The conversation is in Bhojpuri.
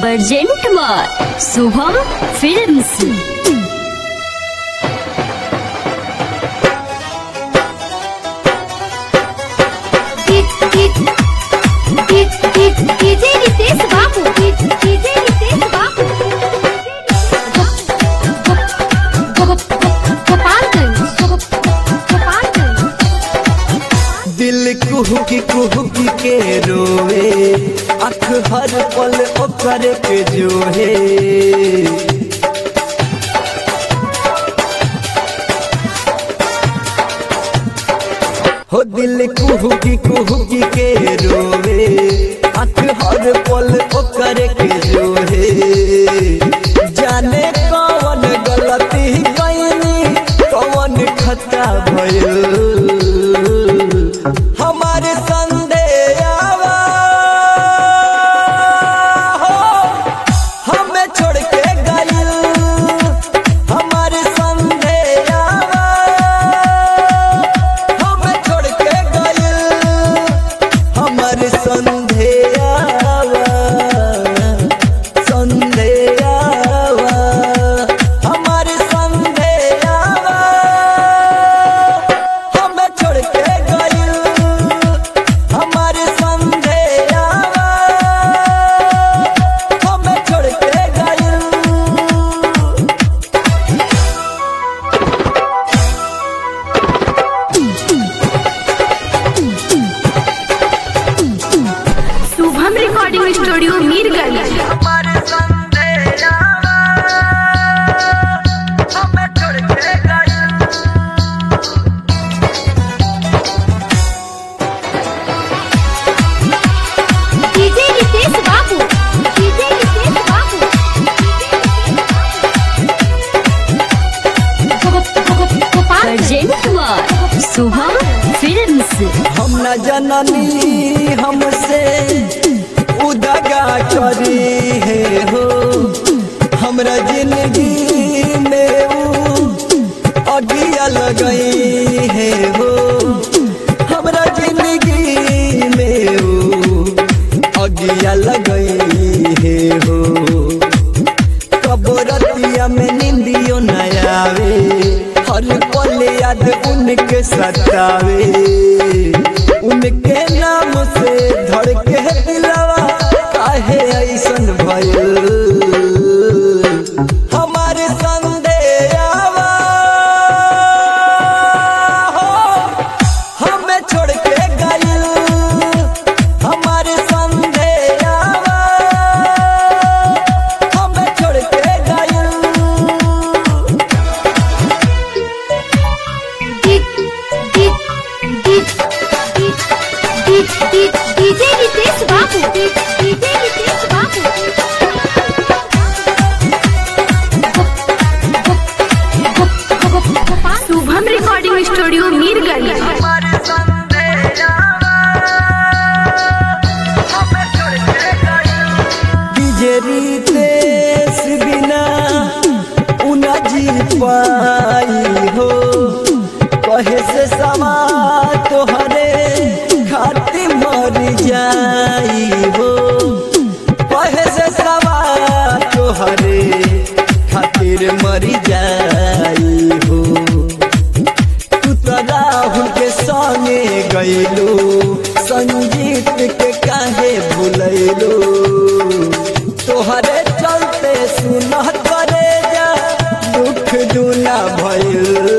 present by Shubham films DJ Ritesh Babu DJ Ritesh Babu Gopalganj Gopalganj दिल कुहुकी कुहुकी के रोवे अख हर पल ओकर के जोहे हो दिल कुहुकी कुहुकी के रोवे अख हर पल ओकर के जोहे जाने कौन गलती कैनी कौन खता भइल हमारे संदेहवा हो हमें छोड़ के गइल हमारे संदेहवा हमें छोड़ के गइल हमारे संदेहवा संदेहवा हमारे संदेहवा हमें छोड़ के गइल हमारे संदेहवा हमें छोड़ के गइल शुभम रिकॉर्डिंग स्टूडियो मीरगंज हमारे संदेहवा हमें छोड़ के गइल DJ Ritesh Babu DJ Ritesh Babu Gopalganj present by Shubham films हम न जननी हमसे उदगा करी है हो हमरा जिंदगी में ऊ अगिया लगई है हो हमरा जिंदगी में ऊ अगिया लगई है हो कबरतिया में निंदियो न आवे हर पल याद उनके सतावे उनके नाम से धड़के दिलवा काहे ऐसन भइल हमारे संदेहवा हो हमें छोड़ के गइल हमारे संदेहवा हमें छोड़ के गइल डीजे रितेश बाबू डीजे रितेश बाबू शुभम रिकॉर्डिंग स्टूडियो मीरगंज हमारे संदेहवा हमें छोड़ के गइल डीजे रितेश बिना उना जी पाई हो कहे से समा तोहरे खातिर मर जाई हो कहे से समा तोहरे खातिर मर जाई हो तू तो राहुल के संगे गइलो संगीत के काहे भूलैलो तोहरे चलते सुनह करे जा दुख दुना भइल